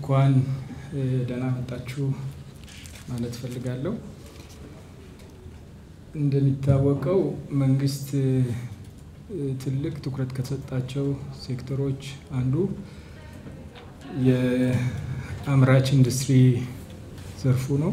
እንኳን ደህና መጣችሁ ማለት እፈልጋለሁ። እንደሚታወቀው መንግስት ትልቅ ትኩረት ከሰጣቸው ሴክተሮች አንዱ የአምራች ኢንዱስትሪ ዘርፉ ነው።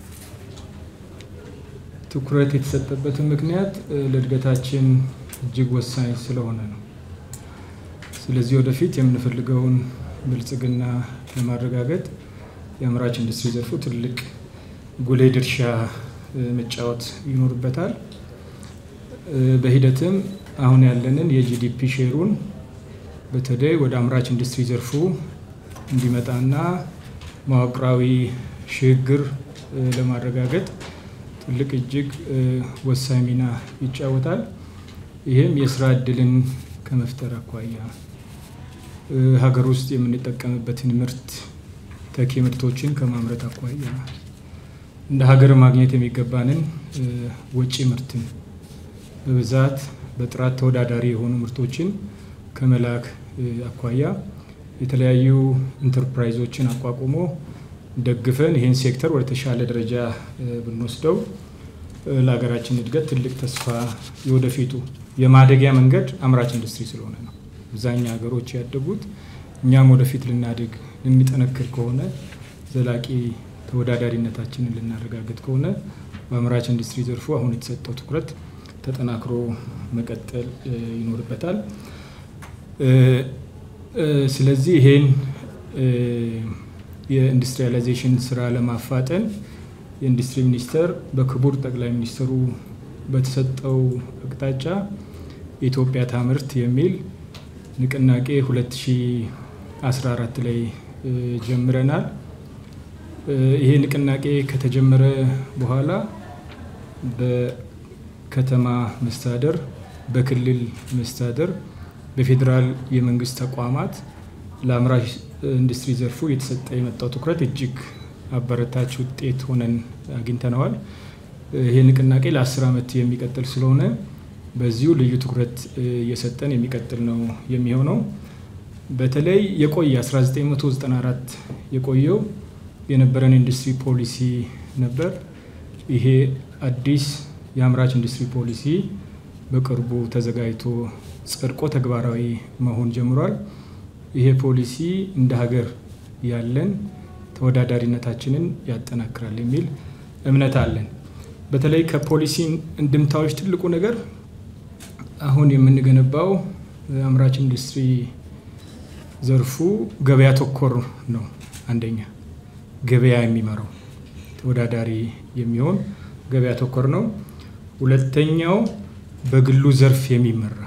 ትኩረት የተሰጠበትን ምክንያት ለእድገታችን እጅግ ወሳኝ ስለሆነ ነው። ስለዚህ ወደፊት የምንፈልገውን ብልጽግና ለማረጋገጥ የአምራች ኢንዱስትሪ ዘርፉ ትልቅ ጉልህ ድርሻ መጫወት ይኖርበታል። በሂደትም አሁን ያለንን የጂዲፒ ሼሩን በተለይ ወደ አምራች ኢንዱስትሪ ዘርፉ እንዲመጣና መዋቅራዊ ሽግግር ለማረጋገጥ ትልቅ እጅግ ወሳኝ ሚና ይጫወታል። ይህም የስራ እድልን ከመፍጠር አኳያ ሀገር ውስጥ የምንጠቀምበትን ምርት ተኪ ምርቶችን ከማምረት አኳያ እንደ ሀገር ማግኘት የሚገባንን ወጪ ምርትን በብዛት በጥራት ተወዳዳሪ የሆኑ ምርቶችን ከመላክ አኳያ የተለያዩ ኢንተርፕራይዞችን አቋቁሞ ደግፈን ይህን ሴክተር ወደ ተሻለ ደረጃ ብንወስደው ለሀገራችን እድገት ትልቅ ተስፋ የወደፊቱ የማደጊያ መንገድ አምራች ኢንዱስትሪ ስለሆነ ነው። አብዛኛው ሀገሮች ያደጉት እኛም ወደፊት ልናድግ የሚጠነክር ከሆነ ዘላቂ ተወዳዳሪነታችንን ልናረጋግጥ ከሆነ በአምራች ኢንዱስትሪ ዘርፉ አሁን የተሰጠው ትኩረት ተጠናክሮ መቀጠል ይኖርበታል። ስለዚህ ይሄን የኢንዱስትሪያላይዜሽን ስራ ለማፋጠን የኢንዱስትሪ ሚኒስቴር በክቡር ጠቅላይ ሚኒስትሩ በተሰጠው አቅጣጫ የኢትዮጵያ ታምርት የሚል ንቅናቄ 2014 ላይ ጀምረናል። ይሄ ንቅናቄ ከተጀመረ በኋላ በከተማ መስተዳደር፣ በክልል መስተዳደር፣ በፌዴራል የመንግስት ተቋማት ለአምራች ኢንዱስትሪ ዘርፉ እየተሰጠ የመጣው ትኩረት እጅግ አበረታች ውጤት ሆነን አግኝተነዋል። ይሄ ንቅናቄ ለአስር ዓመት የሚቀጥል ስለሆነ በዚሁ ልዩ ትኩረት እየሰጠን የሚቀጥል ነው የሚሆነው። በተለይ የቆየ 1994 የቆየው የነበረን ኢንዱስትሪ ፖሊሲ ነበር። ይሄ አዲስ የአምራች ኢንዱስትሪ ፖሊሲ በቅርቡ ተዘጋጅቶ ጸድቆ ተግባራዊ መሆን ጀምሯል። ይሄ ፖሊሲ እንደ ሀገር ያለን ተወዳዳሪነታችንን ያጠናክራል የሚል እምነት አለን። በተለይ ከፖሊሲ እንድምታዎች ትልቁ ነገር አሁን የምንገነባው አምራች ኢንዱስትሪ ዘርፉ ገበያ ተኮር ነው። አንደኛ ገበያ የሚመራው ተወዳዳሪ የሚሆን ገበያ ተኮር ነው። ሁለተኛው በግሉ ዘርፍ የሚመራ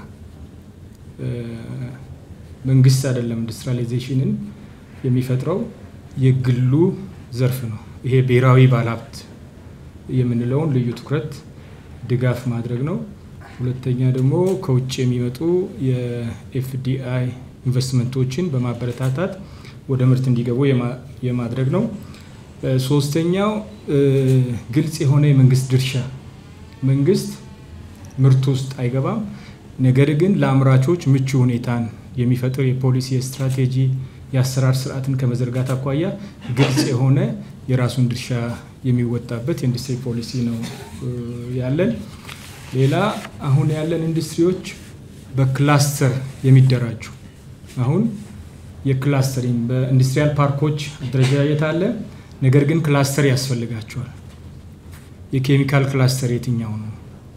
መንግስት አይደለም ኢንዱስትሪያላይዜሽንን የሚፈጥረው የግሉ ዘርፍ ነው። ይሄ ብሔራዊ ባለሀብት የምንለውን ልዩ ትኩረት ድጋፍ ማድረግ ነው። ሁለተኛ ደግሞ ከውጭ የሚመጡ የኤፍዲአይ ኢንቨስትመንቶችን በማበረታታት ወደ ምርት እንዲገቡ የማድረግ ነው። ሶስተኛው ግልጽ የሆነ የመንግስት ድርሻ መንግስት ምርት ውስጥ አይገባም። ነገር ግን ለአምራቾች ምቹ ሁኔታን የሚፈጥር የፖሊሲ የስትራቴጂ የአሰራር ስርዓትን ከመዘርጋት አኳያ ግልጽ የሆነ የራሱን ድርሻ የሚወጣበት የኢንዱስትሪ ፖሊሲ ነው ያለን። ሌላ አሁን ያለን ኢንዱስትሪዎች በክላስተር የሚደራጁ አሁን የክላስተሪንግ በኢንዱስትሪያል ፓርኮች አደረጃጀት አለ። ነገር ግን ክላስተር ያስፈልጋቸዋል። የኬሚካል ክላስተር የትኛው ነው?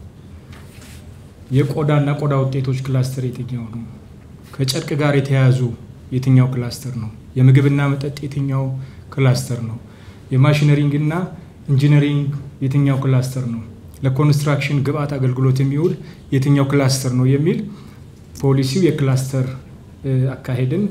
የቆዳና ቆዳ ውጤቶች ክላስተር የትኛው ነው? ከጨርቅ ጋር የተያያዙ የትኛው ክላስተር ነው? የምግብና መጠጥ የትኛው ክላስተር ነው? የማሽነሪንግ እና ኢንጂነሪንግ የትኛው ክላስተር ነው? ለኮንስትራክሽን ግብአት አገልግሎት የሚውል የትኛው ክላስተር ነው የሚል ፖሊሲው የክላስተር አካሄድን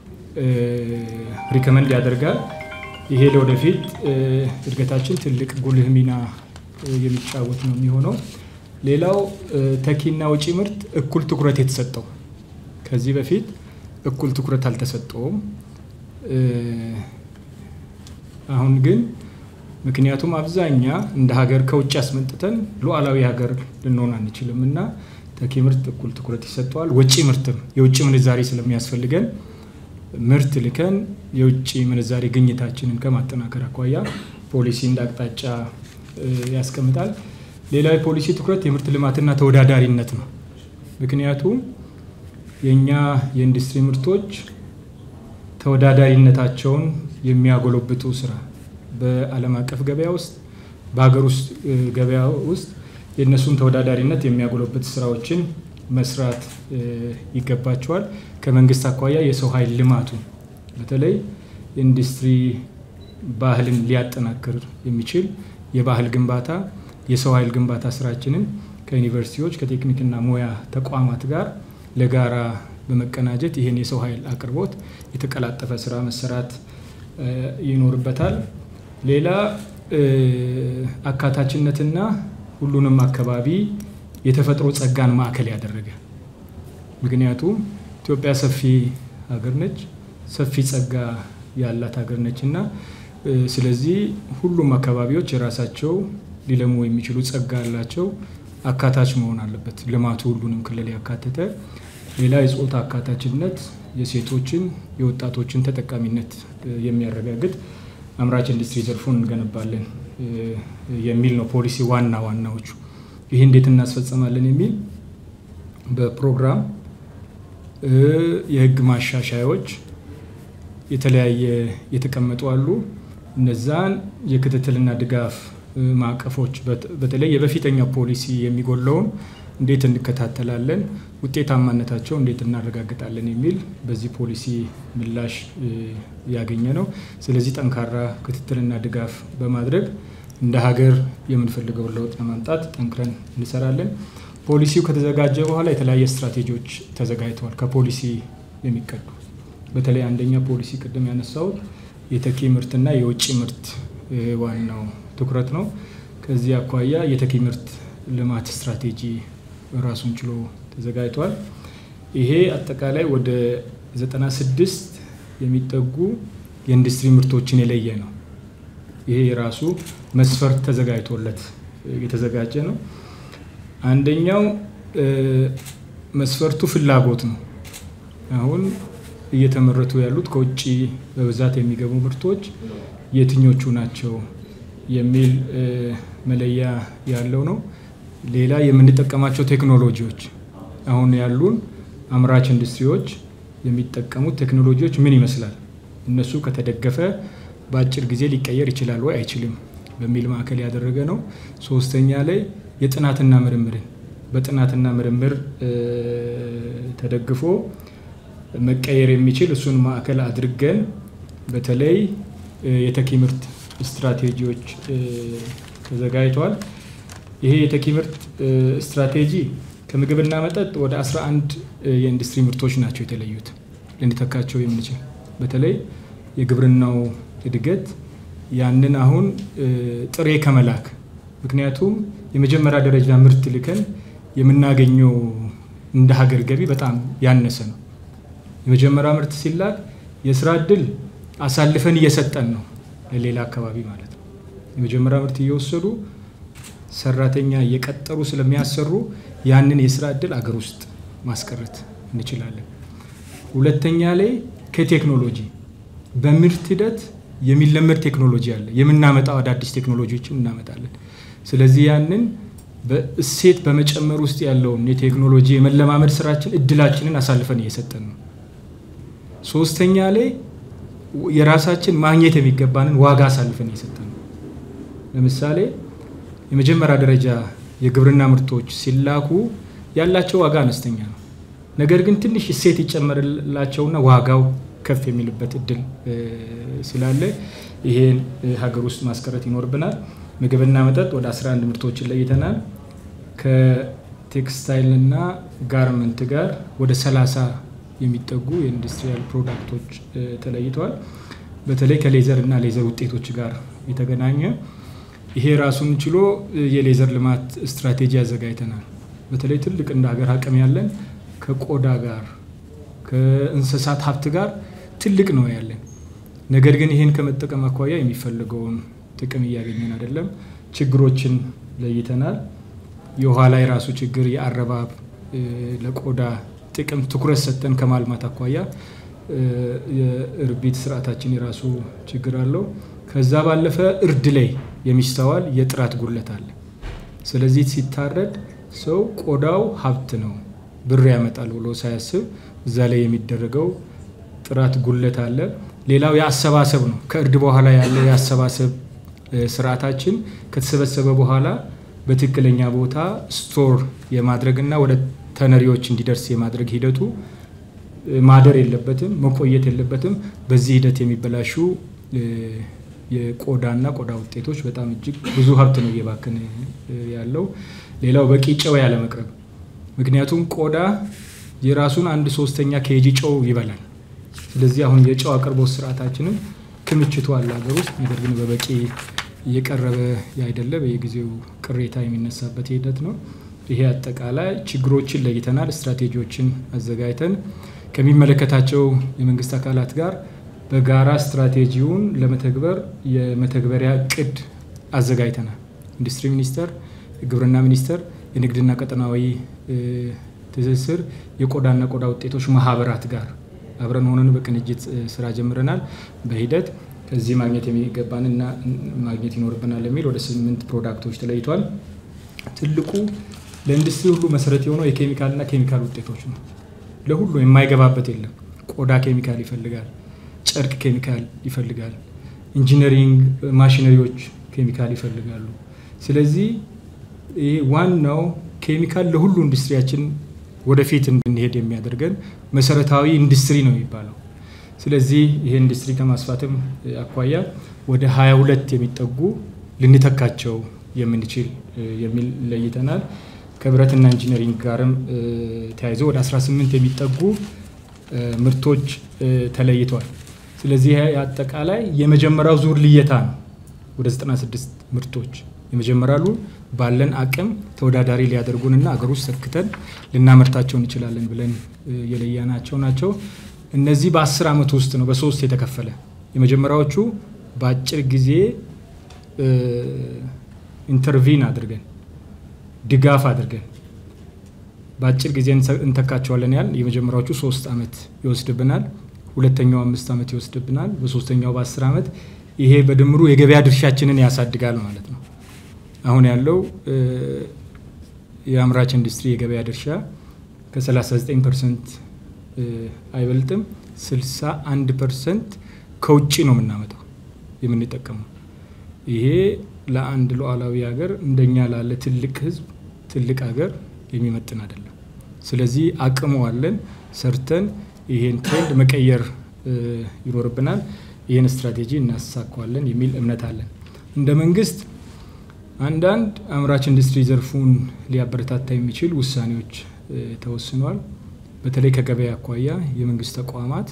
ሪከመንድ ያደርጋል። ይሄ ለወደፊት እድገታችን ትልቅ ጉልህ ሚና የሚጫወት ነው የሚሆነው። ሌላው ተኪና ውጪ ምርት እኩል ትኩረት የተሰጠው ከዚህ በፊት እኩል ትኩረት አልተሰጠውም። አሁን ግን ምክንያቱም አብዛኛ እንደ ሀገር ከውጭ አስመጥተን ሉዓላዊ ሀገር ልንሆን አንችልም እና ተኪ ምርት እኩል ትኩረት ይሰጠዋል። ወጪ ምርትም የውጭ ምንዛሬ ስለሚያስፈልገን ምርት ልከን የውጭ ምንዛሬ ግኝታችንን ከማጠናከር አኳያ ፖሊሲ እንደ አቅጣጫ ያስቀምጣል። ሌላው የፖሊሲ ትኩረት የምርት ልማትና ተወዳዳሪነት ነው። ምክንያቱም የእኛ የኢንዱስትሪ ምርቶች ተወዳዳሪነታቸውን የሚያጎለብቱ ስራ በዓለም አቀፍ ገበያ ውስጥ በሀገር ውስጥ ገበያ ውስጥ የእነሱን ተወዳዳሪነት የሚያጎለብት ስራዎችን መስራት ይገባቸዋል። ከመንግስት አኳያ የሰው ኃይል ልማቱ በተለይ ኢንዱስትሪ ባህልን ሊያጠናክር የሚችል የባህል ግንባታ፣ የሰው ኃይል ግንባታ ስራችንን ከዩኒቨርሲቲዎች ከቴክኒክና ሙያ ተቋማት ጋር ለጋራ በመቀናጀት ይህን የሰው ኃይል አቅርቦት የተቀላጠፈ ስራ መሰራት ይኖርበታል። ሌላ አካታችነትና ሁሉንም አካባቢ የተፈጥሮ ጸጋን ማዕከል ያደረገ ምክንያቱም ኢትዮጵያ ሰፊ ሀገር ነች፣ ሰፊ ጸጋ ያላት ሀገር ነች እና ስለዚህ ሁሉም አካባቢዎች የራሳቸው ሊለሙ የሚችሉ ጸጋ ያላቸው አካታች መሆን አለበት። ልማቱ ሁሉንም ክልል ያካተተ። ሌላ የጾታ አካታችነት የሴቶችን የወጣቶችን ተጠቃሚነት የሚያረጋግጥ አምራች ኢንዱስትሪ ዘርፉን እንገነባለን የሚል ነው ፖሊሲ ዋና ዋናዎቹ። ይህ እንዴት እናስፈጸማለን የሚል በፕሮግራም የህግ ማሻሻያዎች የተለያየ የተቀመጡ አሉ። እነዛን የክትትልና ድጋፍ ማዕቀፎች በተለይ የበፊተኛው ፖሊሲ የሚጎለውን እንዴት እንከታተላለን፣ ውጤታማነታቸው እንዴት እናረጋግጣለን የሚል በዚህ ፖሊሲ ምላሽ ያገኘ ነው። ስለዚህ ጠንካራ ክትትልና ድጋፍ በማድረግ እንደ ሀገር የምንፈልገውን ለውጥ ለማምጣት ጠንክረን እንሰራለን። ፖሊሲው ከተዘጋጀ በኋላ የተለያየ ስትራቴጂዎች ተዘጋጅተዋል። ከፖሊሲ የሚቀዱ በተለይ አንደኛ ፖሊሲ ቅድም ያነሳሁት የተኪ ምርትና የውጭ ምርት ዋናው ትኩረት ነው። ከዚህ አኳያ የተኪ ምርት ልማት ስትራቴጂ ራሱን ችሎ ተዘጋጅቷል። ይሄ አጠቃላይ ወደ 96 የሚጠጉ የኢንዱስትሪ ምርቶችን የለየ ነው። ይሄ የራሱ መስፈርት ተዘጋጅቶለት የተዘጋጀ ነው። አንደኛው መስፈርቱ ፍላጎት ነው። አሁን እየተመረቱ ያሉት ከውጭ በብዛት የሚገቡ ምርቶች የትኞቹ ናቸው የሚል መለያ ያለው ነው። ሌላ የምንጠቀማቸው ቴክኖሎጂዎች አሁን ያሉን አምራች ኢንዱስትሪዎች የሚጠቀሙት ቴክኖሎጂዎች ምን ይመስላል፣ እነሱ ከተደገፈ በአጭር ጊዜ ሊቀየር ይችላል ወይ አይችልም በሚል ማዕከል ያደረገ ነው። ሶስተኛ ላይ የጥናትና ምርምርን በጥናትና ምርምር ተደግፎ መቀየር የሚችል እሱን ማዕከል አድርገን በተለይ የተኪ ምርት ስትራቴጂዎች ተዘጋጅተዋል። ይሄ የተኪ ምርት ስትራቴጂ ከምግብና መጠጥ ወደ 11 የኢንዱስትሪ ምርቶች ናቸው የተለዩት ልንተካቸው የምንችል በተለይ የግብርናው እድገት ያንን አሁን ጥሬ ከመላክ ምክንያቱም የመጀመሪያ ደረጃ ምርት ልከን የምናገኘው እንደ ሀገር ገቢ በጣም ያነሰ ነው። የመጀመሪያ ምርት ሲላክ የስራ እድል አሳልፈን እየሰጠን ነው ለሌላ አካባቢ ማለት ነው። የመጀመሪያ ምርት እየወሰዱ ሰራተኛ እየቀጠሩ ስለሚያሰሩ ያንን የስራ እድል አገር ውስጥ ማስቀረት እንችላለን። ሁለተኛ ላይ ከቴክኖሎጂ በምርት ሂደት የሚለመድ ቴክኖሎጂ አለ። የምናመጣው አዳዲስ ቴክኖሎጂዎችን እናመጣለን። ስለዚህ ያንን በእሴት በመጨመር ውስጥ ያለውን የቴክኖሎጂ የመለማመድ ስራችን እድላችንን አሳልፈን እየሰጠን ነው። ሶስተኛ ላይ የራሳችን ማግኘት የሚገባንን ዋጋ አሳልፈን እየሰጠን ነው። ለምሳሌ የመጀመሪያ ደረጃ የግብርና ምርቶች ሲላኩ ያላቸው ዋጋ አነስተኛ ነው። ነገር ግን ትንሽ እሴት ይጨመርላቸውና ዋጋው ከፍ የሚልበት እድል ስላለ ይሄን ሀገር ውስጥ ማስቀረት ይኖርብናል። ምግብና መጠጥ ወደ 11 ምርቶችን ለይተናል። ከቴክስታይልና ጋርመንት ጋር ወደ 30 የሚጠጉ የኢንዱስትሪያል ፕሮዳክቶች ተለይተዋል። በተለይ ከሌዘር እና ሌዘር ውጤቶች ጋር የተገናኘ ይሄ ራሱን ችሎ የሌዘር ልማት ስትራቴጂ አዘጋጅተናል። በተለይ ትልቅ እንደ ሀገር አቅም ያለን ከቆዳ ጋር ከእንስሳት ሀብት ጋር ትልቅ ነው ያለን። ነገር ግን ይህን ከመጠቀም አኳያ የሚፈልገውን ጥቅም እያገኘን አይደለም። ችግሮችን ለይተናል። የውሃ ላይ ራሱ ችግር የአረባብ ለቆዳ ጥቅም ትኩረት ሰጠን ከማልማት አኳያ የእርቢት ስርዓታችን የራሱ ችግር አለው። ከዛ ባለፈ እርድ ላይ የሚስተዋል የጥራት ጉለት አለ። ስለዚህ ሲታረድ ሰው ቆዳው ሀብት ነው ብር ያመጣል ብሎ ሳያስብ እዛ ላይ የሚደረገው ጥራት ጉለት አለ። ሌላው የአሰባሰብ ነው። ከእርድ በኋላ ያለ የአሰባሰብ ስርዓታችን ከተሰበሰበ በኋላ በትክክለኛ ቦታ ስቶር የማድረግና ወደ ተነሪዎች እንዲደርስ የማድረግ ሂደቱ ማደር የለበትም፣ መቆየት የለበትም። በዚህ ሂደት የሚበላሹ የቆዳና ቆዳ ውጤቶች በጣም እጅግ ብዙ ሀብት ነው እየባከነ ያለው። ሌላው በቂ ጨው ያለመቅረብ፣ ምክንያቱም ቆዳ የራሱን አንድ ሶስተኛ ኬጂ ጨው ይበላል። ስለዚህ አሁን የጨው አቅርቦት ስርዓታችንም ክምችቱ አለ ሀገር ውስጥ ነገር ግን በበቂ እየቀረበ ያይደለ በየጊዜው ቅሬታ የሚነሳበት ሂደት ነው። ይሄ አጠቃላይ ችግሮችን ለይተናል። ስትራቴጂዎችን አዘጋጅተን ከሚመለከታቸው የመንግስት አካላት ጋር በጋራ ስትራቴጂውን ለመተግበር የመተግበሪያ እቅድ አዘጋጅተናል። ኢንዱስትሪ ሚኒስቴር፣ የግብርና ሚኒስቴር፣ የንግድና ቀጠናዊ ትስስር፣ የቆዳና ቆዳ ውጤቶች ማህበራት ጋር አብረን ሆነን በቅንጅት ስራ ጀምረናል። በሂደት ከዚህ ማግኘት የሚገባንና ማግኘት ይኖርብናል የሚል ወደ ስምንት ፕሮዳክቶች ተለይቷል። ትልቁ ለኢንዱስትሪ ሁሉ መሰረት የሆነው የኬሚካልና ኬሚካል ውጤቶች ነው። ለሁሉ የማይገባበት የለም። ቆዳ ኬሚካል ይፈልጋል፣ ጨርቅ ኬሚካል ይፈልጋል፣ ኢንጂነሪንግ ማሽነሪዎች ኬሚካል ይፈልጋሉ። ስለዚህ ይህ ዋናው ኬሚካል ለሁሉ ኢንዱስትሪያችን ወደፊት እንድንሄድ የሚያደርገን መሰረታዊ ኢንዱስትሪ ነው የሚባለው። ስለዚህ ይሄ ኢንዱስትሪ ከማስፋትም አኳያ ወደ 22 የሚጠጉ ልንተካቸው የምንችል የሚል ለይተናል። ከብረትና ኢንጂነሪንግ ጋርም ተያይዞ ወደ 18 የሚጠጉ ምርቶች ተለይተዋል። ስለዚህ አጠቃላይ የመጀመሪያው ዙር ልየታ ነው። ወደ 96 ምርቶች የመጀመሪያሉ ባለን አቅም ተወዳዳሪ ሊያደርጉንና አገር ውስጥ ሰክተን ልናመርታቸው እንችላለን ብለን የለያናቸው ናቸው። እነዚህ በአስር ዓመት ውስጥ ነው በሶስት የተከፈለ። የመጀመሪያዎቹ በአጭር ጊዜ ኢንተርቪን አድርገን ድጋፍ አድርገን በአጭር ጊዜ እንተካቸዋለን ያል የመጀመሪያዎቹ ሶስት ዓመት ይወስድብናል። ሁለተኛው አምስት ዓመት ይወስድብናል። በሶስተኛው በአስር ዓመት ይሄ በድምሩ የገበያ ድርሻችንን ያሳድጋል ማለት ነው። አሁን ያለው የአምራች ኢንዱስትሪ የገበያ ድርሻ ከ39 ፐርሰንት አይበልጥም። 61 ፐርሰንት ከውጭ ነው የምናመጣው የምንጠቀመው። ይሄ ለአንድ ሉዓላዊ ሀገር እንደኛ ላለ ትልቅ ሕዝብ ትልቅ ሀገር የሚመጥን አይደለም። ስለዚህ አቅሙ አለን፣ ሰርተን ይሄን ትሬንድ መቀየር ይኖርብናል። ይህን ስትራቴጂ እናሳካዋለን የሚል እምነት አለን። እንደ መንግስት አንዳንድ አምራች ኢንዱስትሪ ዘርፉን ሊያበረታታ የሚችል ውሳኔዎች ተወስኗል። በተለይ ከገበያ አኳያ የመንግስት ተቋማት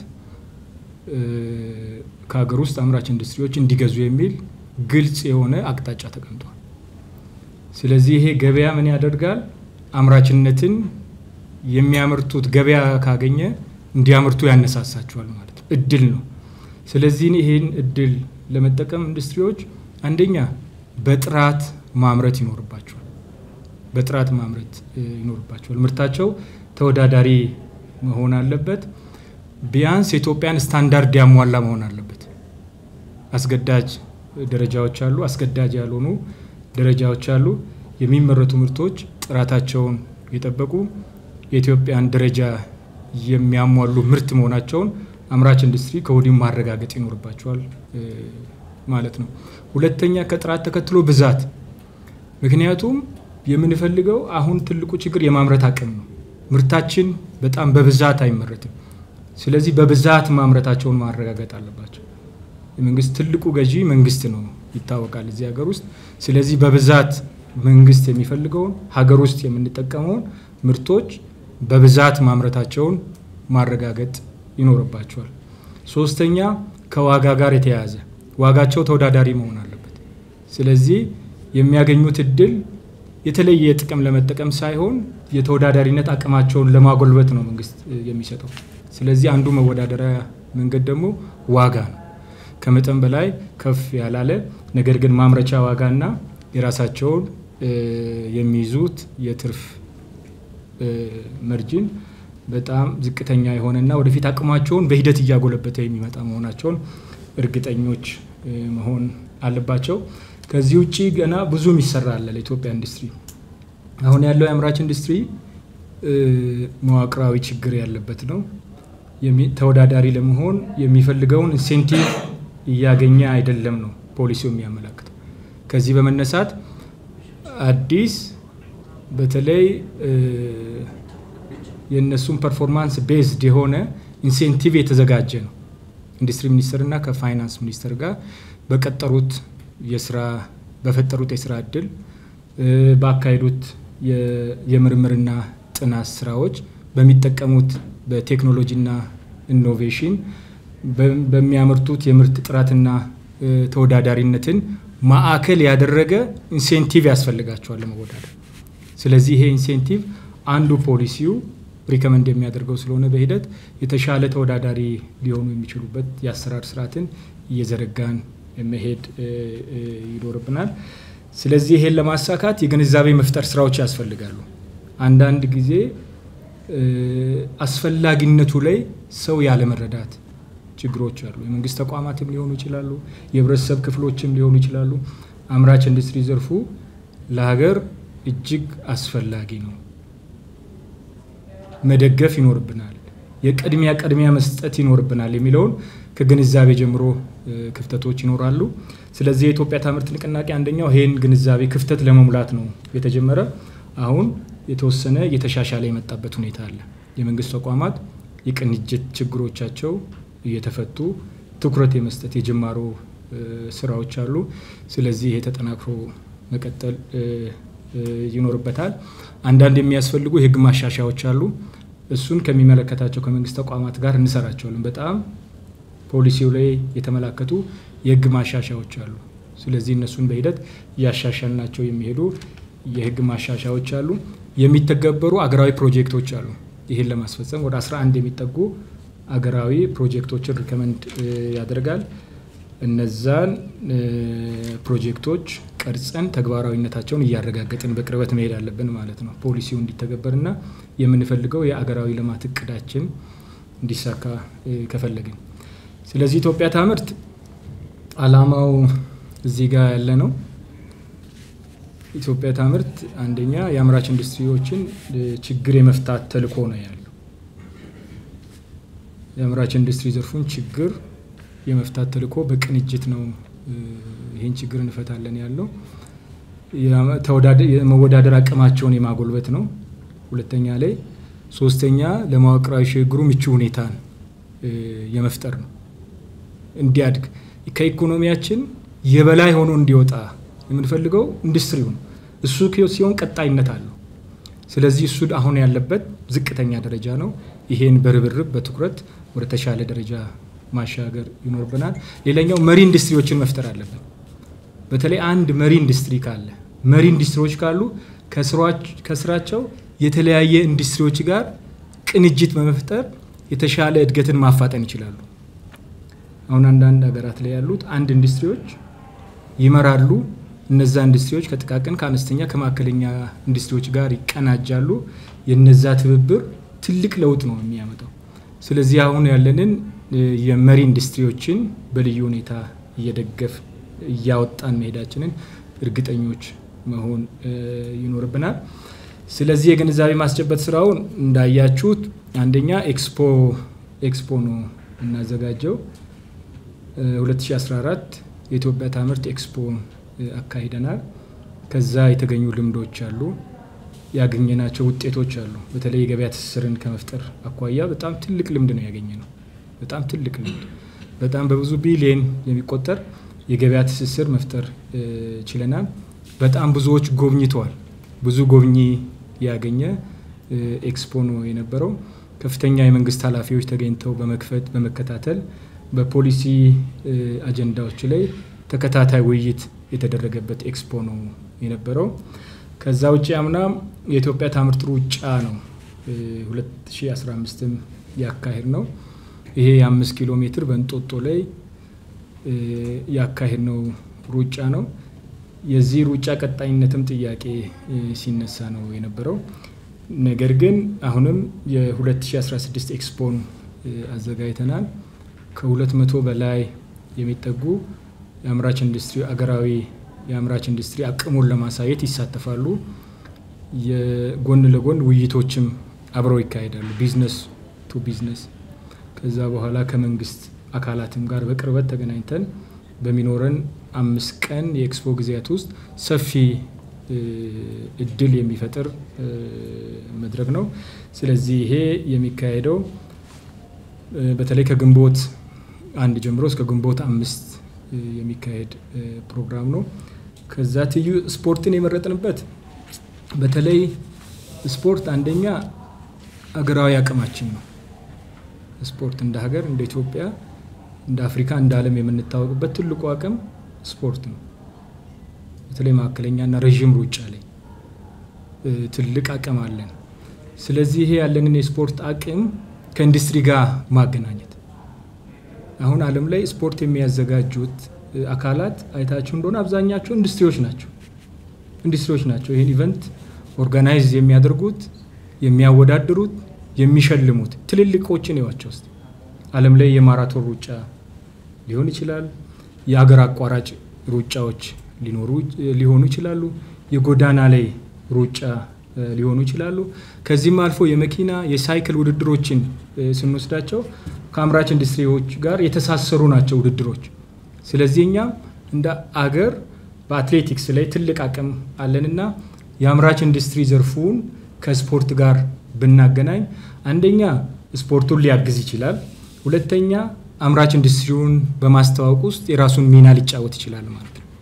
ከሀገር ውስጥ አምራች ኢንዱስትሪዎች እንዲገዙ የሚል ግልጽ የሆነ አቅጣጫ ተቀምጧል። ስለዚህ ይሄ ገበያ ምን ያደርጋል? አምራችነትን የሚያመርቱት ገበያ ካገኘ እንዲያመርቱ ያነሳሳቸዋል ማለት ነው። እድል ነው። ስለዚህ ይህን እድል ለመጠቀም ኢንዱስትሪዎች አንደኛ በጥራት ማምረት ይኖርባቸዋል። በጥራት ማምረት ይኖርባቸዋል። ምርታቸው ተወዳዳሪ መሆን አለበት። ቢያንስ የኢትዮጵያን ስታንዳርድ ያሟላ መሆን አለበት። አስገዳጅ ደረጃዎች አሉ፣ አስገዳጅ ያልሆኑ ደረጃዎች አሉ። የሚመረቱ ምርቶች ጥራታቸውን የጠበቁ የኢትዮጵያን ደረጃ የሚያሟሉ ምርት መሆናቸውን አምራች ኢንዱስትሪ ከወዲሁ ማረጋገጥ ይኖርባቸዋል ማለት ነው። ሁለተኛ ከጥራት ተከትሎ ብዛት። ምክንያቱም የምንፈልገው አሁን ትልቁ ችግር የማምረት አቅም ነው። ምርታችን በጣም በብዛት አይመረትም። ስለዚህ በብዛት ማምረታቸውን ማረጋገጥ አለባቸው። የመንግስት ትልቁ ገዢ መንግስት ነው ይታወቃል እዚህ ሀገር ውስጥ። ስለዚህ በብዛት መንግስት የሚፈልገውን ሀገር ውስጥ የምንጠቀመውን ምርቶች በብዛት ማምረታቸውን ማረጋገጥ ይኖርባቸዋል። ሶስተኛ ከዋጋ ጋር የተያያዘ ዋጋቸው ተወዳዳሪ መሆን አለበት። ስለዚህ የሚያገኙት እድል የተለየ ጥቅም ለመጠቀም ሳይሆን የተወዳዳሪነት አቅማቸውን ለማጎልበት ነው መንግስት የሚሰጠው። ስለዚህ አንዱ መወዳደሪያ መንገድ ደግሞ ዋጋ ነው። ከመጠን በላይ ከፍ ያላለ ነገር ግን ማምረቻ ዋጋና የራሳቸውን የሚይዙት የትርፍ መርጅን በጣም ዝቅተኛ የሆነና ወደፊት አቅማቸውን በሂደት እያጎለበተ የሚመጣ መሆናቸውን እርግጠኞች መሆን አለባቸው። ከዚህ ውጭ ገና ብዙ የሚሰራ አለ ለኢትዮጵያ ኢንዱስትሪ። አሁን ያለው የአምራች ኢንዱስትሪ መዋቅራዊ ችግር ያለበት ነው። ተወዳዳሪ ለመሆን የሚፈልገውን ኢንሴንቲቭ እያገኘ አይደለም ነው ፖሊሲው የሚያመላክተው። ከዚህ በመነሳት አዲስ በተለይ የእነሱን ፐርፎርማንስ ቤዝድ የሆነ ኢንሴንቲቭ የተዘጋጀ ነው። ኢንዱስትሪ ሚኒስቴርና ከፋይናንስ ሚኒስቴር ጋር በቀጠሩት የስራ በፈጠሩት የስራ እድል ባካሄዱት የምርምርና ጥናት ስራዎች በሚጠቀሙት በቴክኖሎጂና ኢኖቬሽን በሚያመርቱት የምርት ጥራትና ተወዳዳሪነትን ማዕከል ያደረገ ኢንሴንቲቭ ያስፈልጋቸዋል ለመወዳደር። ስለዚህ ይሄ ኢንሴንቲቭ አንዱ ፖሊሲው ሪከመንድ የሚያደርገው ስለሆነ በሂደት የተሻለ ተወዳዳሪ ሊሆኑ የሚችሉበት የአሰራር ስርዓትን እየዘረጋን መሄድ ይኖርብናል። ስለዚህ ይሄን ለማሳካት የግንዛቤ መፍጠር ስራዎች ያስፈልጋሉ። አንዳንድ ጊዜ አስፈላጊነቱ ላይ ሰው ያለመረዳት ችግሮች አሉ። የመንግስት ተቋማትም ሊሆኑ ይችላሉ፣ የህብረተሰብ ክፍሎችም ሊሆኑ ይችላሉ። አምራች ኢንዱስትሪ ዘርፉ ለሀገር እጅግ አስፈላጊ ነው። መደገፍ ይኖርብናል፣ የቅድሚያ ቅድሚያ መስጠት ይኖርብናል የሚለውን ከግንዛቤ ጀምሮ ክፍተቶች ይኖራሉ። ስለዚህ የኢትዮጵያ ታምርት ንቅናቄ አንደኛው ይህን ግንዛቤ ክፍተት ለመሙላት ነው የተጀመረ። አሁን የተወሰነ እየተሻሻለ የመጣበት ሁኔታ አለ። የመንግስት ተቋማት የቅንጅት ችግሮቻቸው እየተፈቱ ትኩረት የመስጠት የጅማሮ ስራዎች አሉ። ስለዚህ ይሄ ተጠናክሮ መቀጠል ይኖርበታል። አንዳንድ የሚያስፈልጉ የህግ ማሻሻያዎች አሉ። እሱን ከሚመለከታቸው ከመንግስት ተቋማት ጋር እንሰራቸዋለን። በጣም ፖሊሲው ላይ የተመላከቱ የህግ ማሻሻያዎች አሉ። ስለዚህ እነሱን በሂደት እያሻሻልናቸው የሚሄዱ የህግ ማሻሻያዎች አሉ። የሚተገበሩ አገራዊ ፕሮጀክቶች አሉ። ይህን ለማስፈጸም ወደ 11 የሚጠጉ አገራዊ ፕሮጀክቶችን ሪከመንድ ያደርጋል። እነዛን ፕሮጀክቶች ቀርጸን ተግባራዊነታቸውን እያረጋገጥን በቅርበት መሄድ አለብን ማለት ነው። ፖሊሲው እንዲተገበርና የምንፈልገው የአገራዊ ልማት እቅዳችን እንዲሳካ ከፈለግን። ስለዚህ ኢትዮጵያ ታምርት አላማው እዚህ ጋር ያለ ነው። ኢትዮጵያ ታምርት አንደኛ የአምራች ኢንዱስትሪዎችን ችግር የመፍታት ተልዕኮ ነው ያለው። የአምራች ኢንዱስትሪ ዘርፉን ችግር የመፍታት ተልዕኮ በቅንጅት ነው ይህን ችግር እንፈታለን ያለው። የመወዳደር አቅማቸውን የማጎልበት ነው ሁለተኛ ላይ። ሶስተኛ ለመዋቅራዊ ሽግግሩ ምቹ ሁኔታን የመፍጠር ነው እንዲያድግ ከኢኮኖሚያችን የበላይ ሆኖ እንዲወጣ የምንፈልገው ኢንዱስትሪው ነው። እሱ ሲሆን ቀጣይነት አለው። ስለዚህ እሱ አሁን ያለበት ዝቅተኛ ደረጃ ነው። ይሄን በርብርብ በትኩረት ወደ ተሻለ ደረጃ ማሻገር ይኖርብናል። ሌላኛው መሪ ኢንዱስትሪዎችን መፍጠር አለብን። በተለይ አንድ መሪ ኢንዱስትሪ ካለ መሪ ኢንዱስትሪዎች ካሉ ከስራቸው የተለያየ ኢንዱስትሪዎች ጋር ቅንጅት በመፍጠር የተሻለ እድገትን ማፋጠን ይችላሉ። አሁን አንዳንድ ሀገራት ላይ ያሉት አንድ ኢንዱስትሪዎች ይመራሉ። እነዛ ኢንዱስትሪዎች ከጥቃቅን ከአነስተኛ ከመካከለኛ ኢንዱስትሪዎች ጋር ይቀናጃሉ። የነዛ ትብብር ትልቅ ለውጥ ነው የሚያመጣው። ስለዚህ አሁን ያለንን የመሪ ኢንዱስትሪዎችን በልዩ ሁኔታ እየደገፍ እያወጣን መሄዳችንን እርግጠኞች መሆን ይኖርብናል። ስለዚህ የግንዛቤ ማስጨበጥ ስራውን እንዳያችሁት አንደኛ ኤክስፖ ኤክስፖ ነው እናዘጋጀው 2014 የኢትዮጵያ ታምርት ኤክስፖ አካሂደናል። ከዛ የተገኙ ልምዶች አሉ፣ ያገኘናቸው ውጤቶች አሉ። በተለይ የገበያ ትስስርን ከመፍጠር አኳያ በጣም ትልቅ ልምድ ነው ያገኘ ነው። በጣም ትልቅ ልምድ፣ በጣም በብዙ ቢሊየን የሚቆጠር የገበያ ትስስር መፍጠር ችለናል። በጣም ብዙዎች ጎብኝተዋል። ብዙ ጎብኚ ያገኘ ኤክስፖ ነው የነበረው። ከፍተኛ የመንግስት ኃላፊዎች ተገኝተው በመክፈት በመከታተል በፖሊሲ አጀንዳዎች ላይ ተከታታይ ውይይት የተደረገበት ኤክስፖ ነው የነበረው። ከዛ ውጭ አምና የኢትዮጵያ ታምርት ሩጫ ነው 2015ም ያካሄድ ነው። ይሄ የአምስት ኪሎ ሜትር በእንጦጦ ላይ ያካሄድ ነው ሩጫ ነው። የዚህ ሩጫ ቀጣይነትም ጥያቄ ሲነሳ ነው የነበረው። ነገር ግን አሁንም የ2016 ኤክስፖን አዘጋጅተናል። ከ200 በላይ የሚጠጉ የአምራች ኢንዱስትሪ አገራዊ የአምራች ኢንዱስትሪ አቅሙን ለማሳየት ይሳተፋሉ። የጎን ለጎን ውይይቶችም አብረው ይካሄዳሉ። ቢዝነስ ቱ ቢዝነስ ከዛ በኋላ ከመንግስት አካላትም ጋር በቅርበት ተገናኝተን በሚኖረን አምስት ቀን የኤክስፖ ጊዜያት ውስጥ ሰፊ እድል የሚፈጥር መድረክ ነው። ስለዚህ ይሄ የሚካሄደው በተለይ ከግንቦት አንድ ጀምሮ እስከ ግንቦት አምስት የሚካሄድ ፕሮግራም ነው። ከዛ ትይዩ ስፖርትን የመረጥንበት በተለይ ስፖርት አንደኛ አገራዊ አቅማችን ነው። ስፖርት እንደ ሀገር እንደ ኢትዮጵያ እንደ አፍሪካ እንደ ዓለም የምንታወቅበት ትልቁ አቅም ስፖርት ነው። በተለይ መካከለኛና ረዥም ሩጫ ላይ ትልቅ አቅም አለን። ስለዚህ ይሄ ያለንን የስፖርት አቅም ከኢንዱስትሪ ጋር ማገናኘት አሁን ዓለም ላይ ስፖርት የሚያዘጋጁት አካላት አይታችሁ እንደሆነ አብዛኛቸው ኢንዱስትሪዎች ናቸው ኢንዱስትሪዎች ናቸው ይህን ኢቨንት ኦርጋናይዝ የሚያደርጉት የሚያወዳድሩት የሚሸልሙት ትልልቆችን ይዋቸው ውስጥ ዓለም ላይ የማራቶን ሩጫ ሊሆን ይችላል። የአገር አቋራጭ ሩጫዎች ሊሆኑ ይችላሉ። የጎዳና ላይ ሩጫ ሊሆኑ ይችላሉ። ከዚህም አልፎ የመኪና የሳይክል ውድድሮችን ስንወስዳቸው ከአምራች ኢንዱስትሪዎች ጋር የተሳሰሩ ናቸው ውድድሮች። ስለዚህ እኛም እንደ አገር በአትሌቲክስ ላይ ትልቅ አቅም አለንና የአምራች ኢንዱስትሪ ዘርፉን ከስፖርት ጋር ብናገናኝ አንደኛ ስፖርቱን ሊያግዝ ይችላል። ሁለተኛ አምራች ኢንዱስትሪውን በማስተዋወቅ ውስጥ የራሱን ሚና ሊጫወት ይችላል ማለት ነው።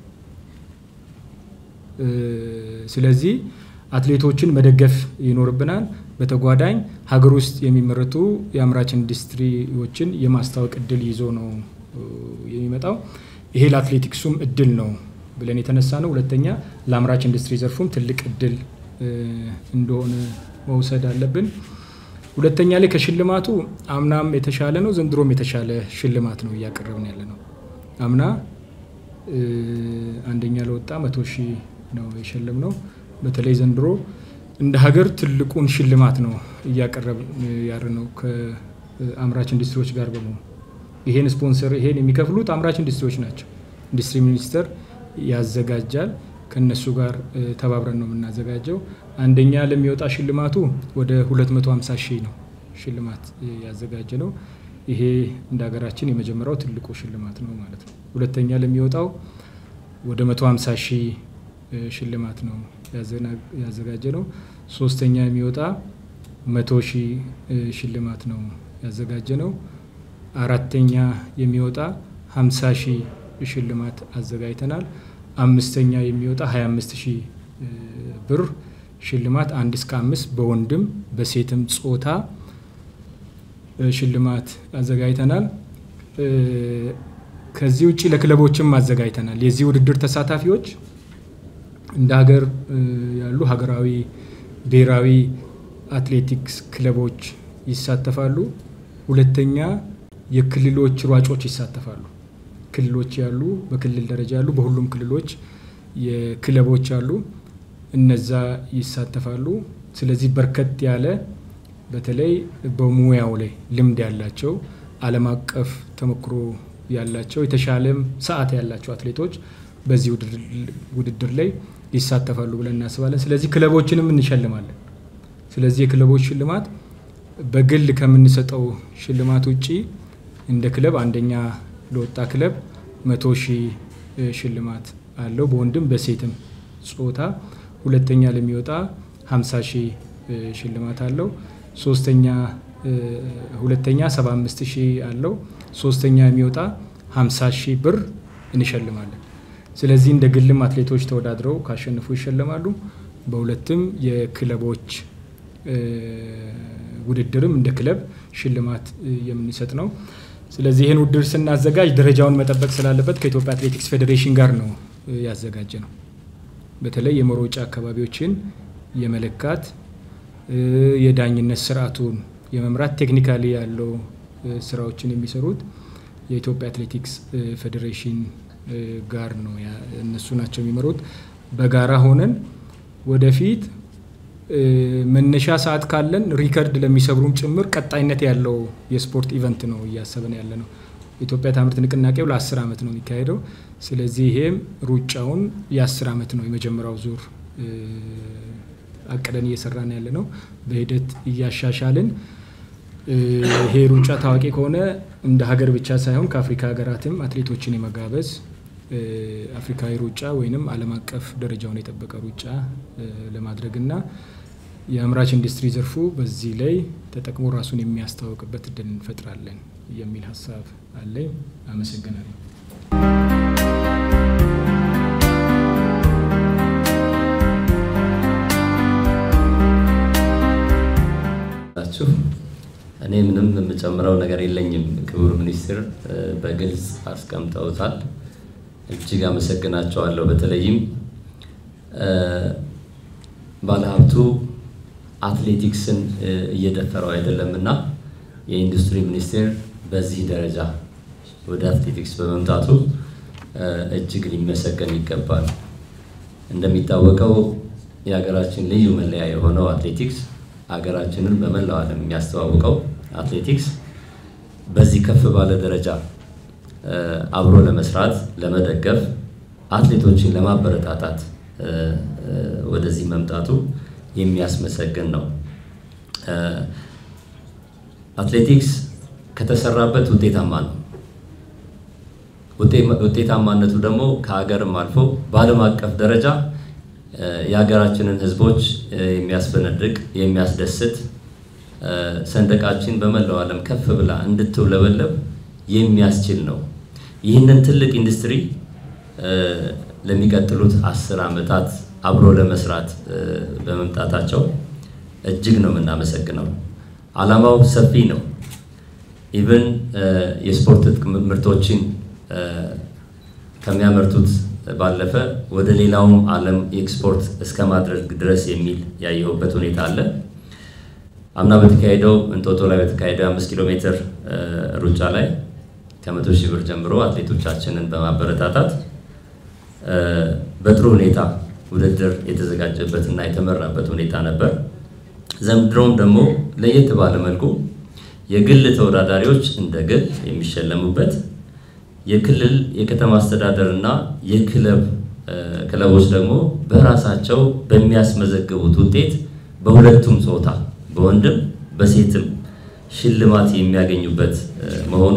ስለዚህ አትሌቶችን መደገፍ ይኖርብናል። በተጓዳኝ ሀገር ውስጥ የሚመረቱ የአምራች ኢንዱስትሪዎችን የማስታወቅ እድል ይዞ ነው የሚመጣው። ይሄ ለአትሌቲክሱም እድል ነው ብለን የተነሳ ነው። ሁለተኛ ለአምራች ኢንዱስትሪ ዘርፉም ትልቅ እድል እንደሆነ መውሰድ አለብን። ሁለተኛ ላይ ከሽልማቱ አምናም የተሻለ ነው፣ ዘንድሮም የተሻለ ሽልማት ነው እያቀረብን ያለ ነው። አምና አንደኛ ለወጣ መቶ ሺህ ነው የሸለም ነው። በተለይ ዘንድሮ እንደ ሀገር ትልቁን ሽልማት ነው እያቀረብ ያር ነው ከአምራች ኢንዱስትሪዎች ጋር በመሆኑ ይሄን ስፖንሰር ይሄን የሚከፍሉት አምራች ኢንዱስትሪዎች ናቸው። ኢንዱስትሪ ሚኒስቴር ያዘጋጃል። ከነሱ ጋር ተባብረን ነው የምናዘጋጀው። አንደኛ ለሚወጣ ሽልማቱ ወደ 250 ሺህ ነው ሽልማት ያዘጋጀ ነው። ይሄ እንደ ሀገራችን የመጀመሪያው ትልቁ ሽልማት ነው ማለት ነው። ሁለተኛ ለሚወጣው ወደ 150 ሺህ ሽልማት ነው ያዘጋጀ ነው። ሶስተኛ የሚወጣ መቶ ሺህ ሽልማት ነው ያዘጋጀ ነው። አራተኛ የሚወጣ 50 ሺህ ሽልማት አዘጋጅተናል። አምስተኛ የሚወጣ 25 ሺህ ብር ሽልማት አንድ እስከ አምስት በወንድም በሴትም ጾታ ሽልማት አዘጋጅተናል። ከዚህ ውጭ ለክለቦችም አዘጋጅተናል። የዚህ ውድድር ተሳታፊዎች እንደ ሀገር ያሉ ሀገራዊ ብሔራዊ አትሌቲክስ ክለቦች ይሳተፋሉ። ሁለተኛ የክልሎች ሯጮች ይሳተፋሉ። ክልሎች ያሉ በክልል ደረጃ ያሉ በሁሉም ክልሎች የክለቦች አሉ። እነዛ ይሳተፋሉ። ስለዚህ በርከት ያለ በተለይ በሙያው ላይ ልምድ ያላቸው ዓለም አቀፍ ተሞክሮ ያላቸው የተሻለም ሰዓት ያላቸው አትሌቶች በዚህ ውድድር ላይ ይሳተፋሉ ብለን እናስባለን። ስለዚህ ክለቦችንም እንሸልማለን። ስለዚህ የክለቦች ሽልማት በግል ከምንሰጠው ሽልማት ውጪ እንደ ክለብ አንደኛ ለወጣ ክለብ መቶ ሺህ ሽልማት አለው በወንድም በሴትም ጾታ። ሁለተኛ ለሚወጣ 50 ሺህ ሽልማት አለው። ሶስተኛ ሁለተኛ 75 ሺህ አለው። ሶስተኛ የሚወጣ 50 ሺህ ብር እንሸልማለን። ስለዚህ እንደ ግልም አትሌቶች ተወዳድረው ካሸነፉ ይሸለማሉ። በሁለትም የክለቦች ውድድርም እንደ ክለብ ሽልማት የምንሰጥ ነው። ስለዚህ ይህን ውድድር ስናዘጋጅ ደረጃውን መጠበቅ ስላለበት ከኢትዮጵያ አትሌቲክስ ፌዴሬሽን ጋር ነው ያዘጋጀ ነው። በተለይ የመሮጫ አካባቢዎችን የመለካት የዳኝነት ስርዓቱን የመምራት ቴክኒካሊ ያለው ስራዎችን የሚሰሩት የኢትዮጵያ አትሌቲክስ ፌዴሬሽን ጋር ነው። እነሱ ናቸው የሚመሩት። በጋራ ሆነን ወደፊት መነሻ ሰዓት ካለን ሪከርድ ለሚሰብሩም ጭምር ቀጣይነት ያለው የስፖርት ኢቨንት ነው እያሰብን ያለ ነው። የኢትዮጵያ ታምርት ንቅናቄው ለአስር ዓመት ነው የሚካሄደው። ስለዚህ ይሄም ሩጫውን የአስር ዓመት ነው የመጀመሪያው ዙር አቅደን እየሰራን ያለ ነው። በሂደት እያሻሻልን ይሄ ሩጫ ታዋቂ ከሆነ እንደ ሀገር ብቻ ሳይሆን ከአፍሪካ ሀገራትም አትሌቶችን የመጋበዝ አፍሪካዊ ሩጫ ወይንም ዓለም አቀፍ ደረጃውን የጠበቀ ሩጫ ለማድረግና የአምራች ኢንዱስትሪ ዘርፉ በዚህ ላይ ተጠቅሞ ራሱን የሚያስተዋውቅበት እድል እንፈጥራለን የሚል ሀሳብ አለኝ። አመሰግናለሁ። ናችሁ እኔ ምንም የምጨምረው ነገር የለኝም። ክቡር ሚኒስትር በግልጽ አስቀምጠውታል። እጅግ አመሰግናቸዋለሁ። በተለይም ባለሀብቱ አትሌቲክስን እየደፈረው አይደለም እና የኢንዱስትሪ ሚኒስቴር በዚህ ደረጃ ወደ አትሌቲክስ በመምጣቱ እጅግ ሊመሰገን ይገባል። እንደሚታወቀው የሀገራችን ልዩ መለያ የሆነው አትሌቲክስ ሀገራችንን በመላው ዓለም የሚያስተዋውቀው አትሌቲክስ በዚህ ከፍ ባለ ደረጃ አብሮ ለመስራት ለመደገፍ አትሌቶችን ለማበረታታት ወደዚህ መምጣቱ የሚያስመሰግን ነው። አትሌቲክስ ከተሰራበት ውጤታማ ነው። ውጤታማነቱ ደግሞ ከሀገርም አልፎ በዓለም አቀፍ ደረጃ የሀገራችንን ሕዝቦች የሚያስፈነድቅ የሚያስደስት ሰንደቃችን በመላው ዓለም ከፍ ብላ እንድትውለበለብ የሚያስችል ነው። ይህንን ትልቅ ኢንዱስትሪ ለሚቀጥሉት አስር ዓመታት አብሮ ለመስራት በመምጣታቸው እጅግ ነው የምናመሰግነው። ዓላማው ሰፊ ነው። ኢቨን የስፖርት ምርቶችን ከሚያመርቱት ባለፈ ወደ ሌላውም ዓለም ኤክስፖርት እስከ ማድረግ ድረስ የሚል ያየሁበት ሁኔታ አለ። አምና በተካሄደው እንጦጦ ላይ በተካሄደው አምስት ኪሎ ሜትር ሩጫ ላይ ከመቶ ሺህ ብር ጀምሮ አትሌቶቻችንን በማበረታታት በጥሩ ሁኔታ ውድድር የተዘጋጀበትና የተመራበት ሁኔታ ነበር። ዘንድሮም ደግሞ ለየት ባለ መልኩ የግል ተወዳዳሪዎች እንደ ግል የሚሸለሙበት የክልል የከተማ አስተዳደር እና የክለብ ክለቦች ደግሞ በራሳቸው በሚያስመዘግቡት ውጤት በሁለቱም ጾታ በወንድም በሴትም ሽልማት የሚያገኙበት መሆኑ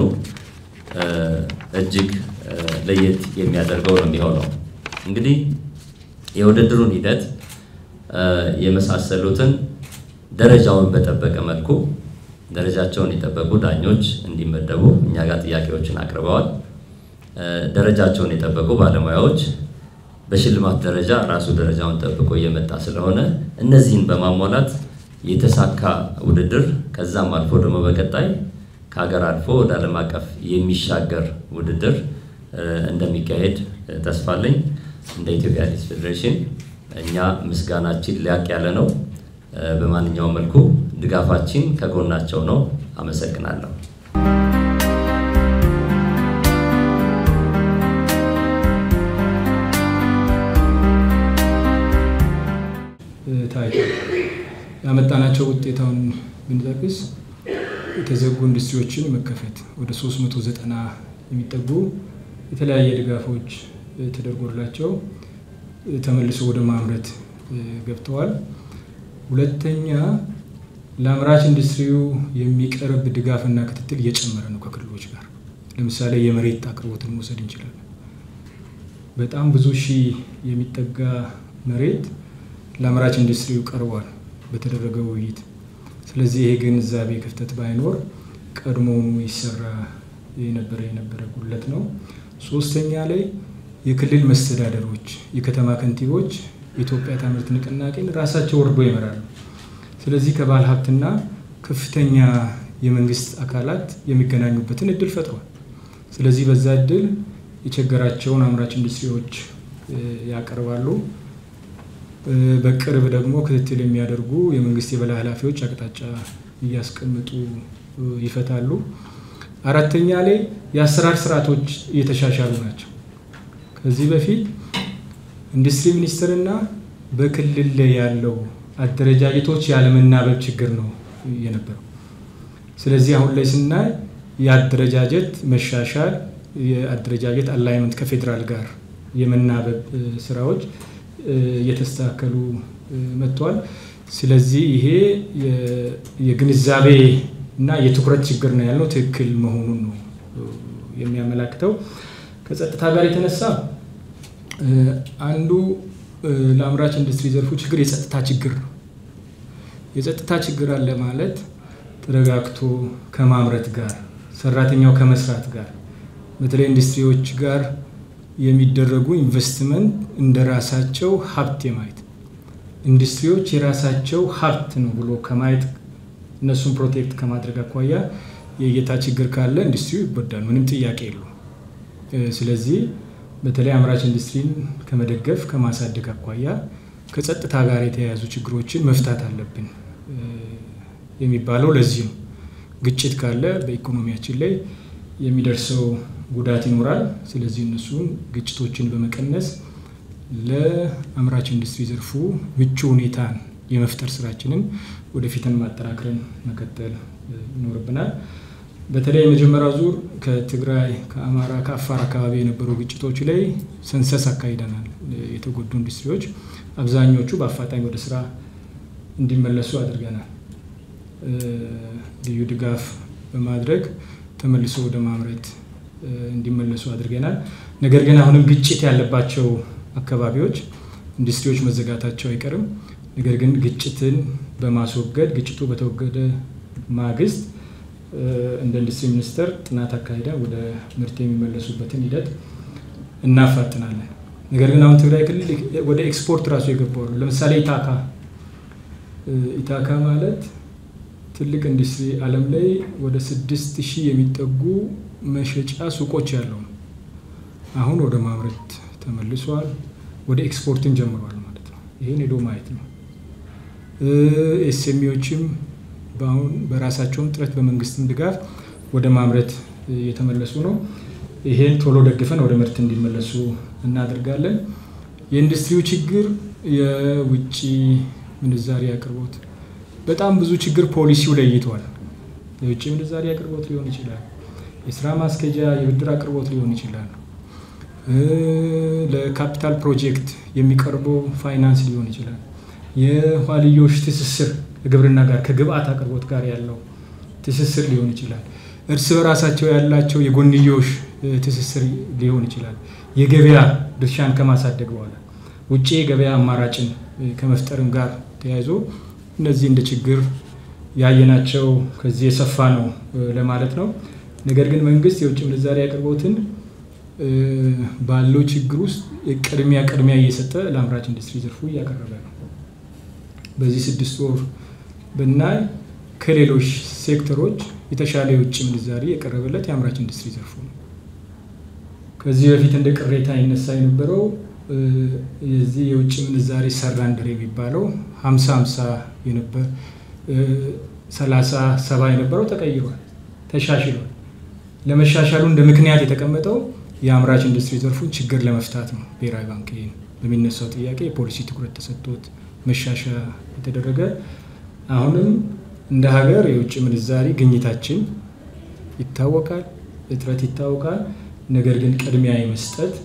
እጅግ ለየት የሚያደርገው ነው የሚሆነው። እንግዲህ የውድድሩን ሂደት የመሳሰሉትን ደረጃውን በጠበቀ መልኩ ደረጃቸውን የጠበቁ ዳኞች እንዲመደቡ እኛ ጋር ጥያቄዎችን አቅርበዋል። ደረጃቸውን የጠበቁ ባለሙያዎች በሽልማት ደረጃ ራሱ ደረጃውን ጠብቆ እየመጣ ስለሆነ እነዚህን በማሟላት የተሳካ ውድድር ከዛም አልፎ ደግሞ በቀጣይ ከሀገር አልፎ ወደ ዓለም አቀፍ የሚሻገር ውድድር እንደሚካሄድ ተስፋ አለኝ። እንደ ኢትዮጵያ አትሌቲክስ ፌዴሬሽን እኛ ምስጋናችን ሊያቅ ያለ ነው። በማንኛውም መልኩ ድጋፋችን ከጎናቸው ነው። አመሰግናለሁ። ታይቶ ያመጣናቸው ውጤታውን ብንጠቅስ የተዘጉ ኢንዱስትሪዎችን መከፈት ወደ 390 የሚጠጉ የተለያየ ድጋፎች ተደርጎላቸው ተመልሶ ወደ ማምረት ገብተዋል። ሁለተኛ ለአምራች ኢንዱስትሪው የሚቀርብ ድጋፍና ክትትል እየጨመረ ነው ከክልሎች ጋር። ለምሳሌ የመሬት አቅርቦትን መውሰድ እንችላለን። በጣም ብዙ ሺህ የሚጠጋ መሬት ለአምራች ኢንዱስትሪው ቀርቧል በተደረገው ውይይት። ስለዚህ ይሄ ግንዛቤ ክፍተት ባይኖር ቀድሞውኑ ይሰራ የነበረ የነበረ ጉድለት ነው። ሶስተኛ ላይ የክልል መስተዳደሮች፣ የከተማ ከንቲቦች የኢትዮጵያ ታምርት ንቅናቄን ራሳቸው ወርዶ ይመራሉ። ስለዚህ ከባለ ሀብትና ከፍተኛ የመንግስት አካላት የሚገናኙበትን እድል ፈጥሯል። ስለዚህ በዛ እድል የቸገራቸውን አምራች ኢንዱስትሪዎች ያቀርባሉ። በቅርብ ደግሞ ክትትል የሚያደርጉ የመንግስት የበላይ ኃላፊዎች አቅጣጫ እያስቀምጡ ይፈታሉ። አራተኛ ላይ የአሰራር ስርዓቶች እየተሻሻሉ ናቸው። ከዚህ በፊት ኢንዱስትሪ ሚኒስቴርና በክልል ላይ ያለው አደረጃጀቶች ያለመናበብ ችግር ነው የነበረው። ስለዚህ አሁን ላይ ስናይ የአደረጃጀት መሻሻል፣ የአደረጃጀት አላይመንት ከፌዴራል ጋር የመናበብ ስራዎች እየተስተካከሉ መጥተዋል። ስለዚህ ይሄ የግንዛቤ እና የትኩረት ችግር ነው ያለው ትክክል መሆኑን ነው የሚያመላክተው። ከጸጥታ ጋር የተነሳ አንዱ ለአምራች ኢንዱስትሪ ዘርፉ ችግር የጸጥታ ችግር ነው። የጸጥታ ችግር አለ ማለት ተረጋግቶ ከማምረት ጋር ሰራተኛው ከመስራት ጋር በተለይ ኢንዱስትሪዎች ጋር የሚደረጉ ኢንቨስትመንት እንደ ራሳቸው ሀብት የማየት ኢንዱስትሪዎች የራሳቸው ሀብት ነው ብሎ ከማየት እነሱን ፕሮቴክት ከማድረግ አኳያ የእይታ ችግር ካለ ኢንዱስትሪው ይጎዳል፣ ምንም ጥያቄ የለውም። ስለዚህ በተለይ አምራች ኢንዱስትሪን ከመደገፍ ከማሳደግ አኳያ ከጸጥታ ጋር የተያያዙ ችግሮችን መፍታት አለብን የሚባለው ለዚህ ነው። ግጭት ካለ በኢኮኖሚያችን ላይ የሚደርሰው ጉዳት ይኖራል። ስለዚህ እነሱን ግጭቶችን በመቀነስ ለአምራች ኢንዱስትሪ ዘርፉ ምቹ ሁኔታን የመፍጠር ስራችንን ወደፊትን ማጠናክረን መቀጠል ይኖርብናል። በተለይ የመጀመሪያው ዙር ከትግራይ፣ ከአማራ፣ ከአፋር አካባቢ የነበሩ ግጭቶች ላይ ሰንሰስ አካሂደናል። የተጎዱ ኢንዱስትሪዎች አብዛኞቹ በአፋጣኝ ወደ ስራ እንዲመለሱ አድርገናል። ልዩ ድጋፍ በማድረግ ተመልሶ ወደ ማምረት እንዲመለሱ አድርገናል። ነገር ግን አሁንም ግጭት ያለባቸው አካባቢዎች ኢንዱስትሪዎች መዘጋታቸው አይቀርም። ነገር ግን ግጭትን በማስወገድ ግጭቱ በተወገደ ማግስት እንደ ኢንዱስትሪ ሚኒስቴር ጥናት አካሂደን ወደ ምርት የሚመለሱበትን ሂደት እናፋጥናለን። ነገር ግን አሁን ትግራይ ክልል ወደ ኤክስፖርት ራሱ የገባሉ። ለምሳሌ ኢታካ ኢታካ ማለት ትልቅ ኢንዱስትሪ ዓለም ላይ ወደ ስድስት ሺህ የሚጠጉ መሸጫ ሱቆች ያለው ነው። አሁን ወደ ማምረት ተመልሷል። ወደ ኤክስፖርትን ጀምሯል ማለት ነው። ይህን ሄዶ ማየት ነው። ኤስኤምኢዎችም በአሁን በራሳቸውን ጥረት በመንግስትም ድጋፍ ወደ ማምረት እየተመለሱ ነው። ይሄን ቶሎ ደግፈን ወደ ምርት እንዲመለሱ እናደርጋለን። የኢንዱስትሪው ችግር የውጭ ምንዛሪ አቅርቦት በጣም ብዙ ችግር ፖሊሲው ለይቷል። የውጭ ምንዛሪ አቅርቦት ሊሆን ይችላል። የስራ ማስኬጃ የብድር አቅርቦት ሊሆን ይችላል። ለካፒታል ፕሮጀክት የሚቀርበው ፋይናንስ ሊሆን ይችላል። የኋልዮሽ ትስስር ከግብርና ጋር ከግብአት አቅርቦት ጋር ያለው ትስስር ሊሆን ይችላል። እርስ በራሳቸው ያላቸው የጎንዮሽ ትስስር ሊሆን ይችላል። የገበያ ድርሻን ከማሳደግ በኋላ ውጭ የገበያ አማራጭን ከመፍጠርም ጋር ተያይዞ እነዚህ እንደ ችግር ያየናቸው ከዚህ የሰፋ ነው ለማለት ነው። ነገር ግን መንግስት የውጭ ምንዛሪ አቅርቦትን ባለው ችግር ውስጥ ቅድሚያ ቅድሚያ እየሰጠ ለአምራች ኢንዱስትሪ ዘርፉ እያቀረበ ነው። በዚህ ስድስት ወር ብናይ ከሌሎች ሴክተሮች የተሻለ የውጭ ምንዛሪ የቀረበለት የአምራች ኢንዱስትሪ ዘርፉ ነው። ከዚህ በፊት እንደ ቅሬታ ይነሳ የነበረው የዚህ የውጭ ምንዛሪ ሰራንደር የሚባለው ሀምሳ ሀምሳ የነበር ሰላሳ ሰባ የነበረው ተቀይሯል፣ ተሻሽሏል። ለመሻሻሉ እንደ ምክንያት የተቀመጠው የአምራች ኢንዱስትሪ ዘርፉን ችግር ለመፍታት ነው። ብሔራዊ ባንክ ይህን በሚነሳው ጥያቄ የፖሊሲ ትኩረት ተሰጥቶት መሻሻያ የተደረገ አሁንም እንደ ሀገር የውጭ ምንዛሪ ግኝታችን ይታወቃል፣ እጥረት ይታወቃል። ነገር ግን ቅድሚያ የመስጠት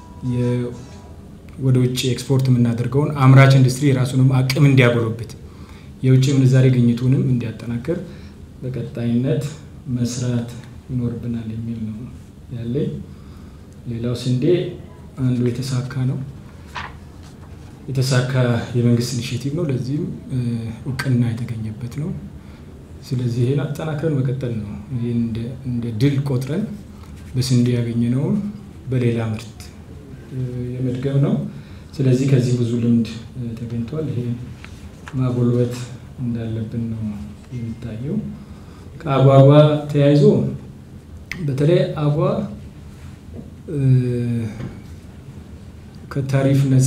ወደ ውጭ ኤክስፖርት የምናደርገውን አምራች ኢንዱስትሪ የራሱንም አቅም እንዲያጎለብት የውጭ ምንዛሬ ግኝቱንም እንዲያጠናክር በቀጣይነት መስራት ይኖርብናል የሚል ነው ያለኝ። ሌላው ስንዴ አንዱ የተሳካ ነው የተሳካ የመንግስት ኢኒሽቲቭ ነው። ለዚህም እውቅና የተገኘበት ነው። ስለዚህ ይህን አጠናክረን መቀጠል ነው። ይህን እንደ ድል ቆጥረን በስንዴ ያገኘነውን በሌላ ምርት የመድገም ነው። ስለዚህ ከዚህ ብዙ ልምድ ተገኝቷል። ይሄ ማጎልበት እንዳለብን ነው የሚታየው። ከአጓጓ ተያይዞ በተለይ አጓ ከታሪፍ ነፃ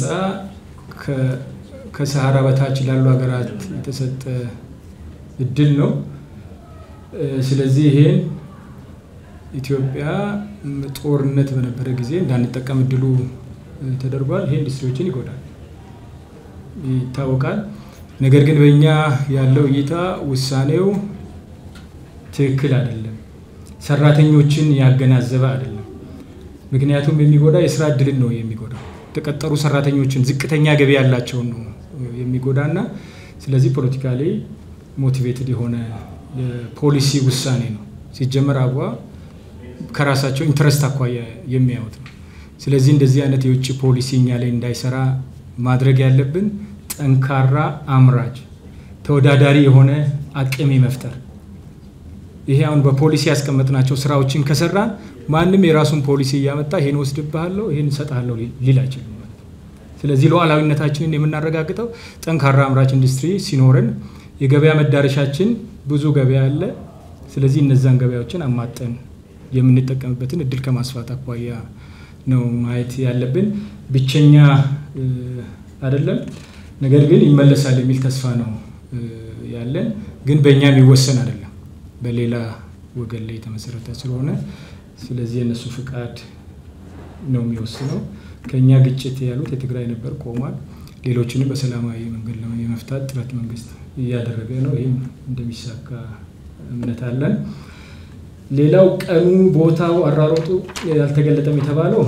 ከሰሃራ በታች ላሉ ሀገራት የተሰጠ እድል ነው። ስለዚህ ይሄን ኢትዮጵያ ጦርነት በነበረ ጊዜ እንዳንጠቀም እድሉ ተደርጓል። ይሄ ኢንዱስትሪዎችን ይጎዳል፣ ይታወቃል። ነገር ግን በእኛ ያለው እይታ ውሳኔው ትክክል አይደለም፣ ሰራተኞችን ያገናዘበ አይደለም። ምክንያቱም የሚጎዳ የስራ እድልን ነው የሚጎዳው፣ የተቀጠሩ ሰራተኞችን ዝቅተኛ ገቢ ያላቸውን ነው የሚጎዳ እና ስለዚህ ፖለቲካሊ ሞቲቬትድ የሆነ የፖሊሲ ውሳኔ ነው። ሲጀመር አቧ ከራሳቸው ኢንትረስት አኳያ የሚያዩት ነው። ስለዚህ እንደዚህ አይነት የውጭ ፖሊሲ እኛ ላይ እንዳይሰራ ማድረግ ያለብን ጠንካራ አምራች ተወዳዳሪ የሆነ አቅም መፍጠር። ይሄ አሁን በፖሊሲ ያስቀመጥናቸው ስራዎችን ከሰራ ማንም የራሱን ፖሊሲ እያመጣ ይሄን ወስድብሃለሁ፣ ይሄን እሰጥሃለሁ ሊል አይችልም ማለት ነው። ስለዚህ ሉዓላዊነታችንን የምናረጋግጠው ጠንካራ አምራች ኢንዱስትሪ ሲኖረን፣ የገበያ መዳረሻችን ብዙ ገበያ አለ። ስለዚህ እነዛን ገበያዎችን አማጠን የምንጠቀምበትን እድል ከማስፋት አኳያ ነው ማየት ያለብን። ብቸኛ አይደለም፣ ነገር ግን ይመለሳል የሚል ተስፋ ነው ያለን። ግን በእኛ የሚወሰን አይደለም፣ በሌላ ወገን ላይ የተመሰረተ ስለሆነ ስለዚህ የእነሱ ፍቃድ ነው የሚወስነው። ከእኛ ግጭት ያሉት የትግራይ ነበር ቆሟል። ሌሎችንም በሰላማዊ መንገድ የመፍታት ጥረት መንግስት እያደረገ ነው። ይህም እንደሚሳካ እምነት አለን። ሌላው ቀኑ፣ ቦታው፣ አራሮጡ ያልተገለጠም የተባለው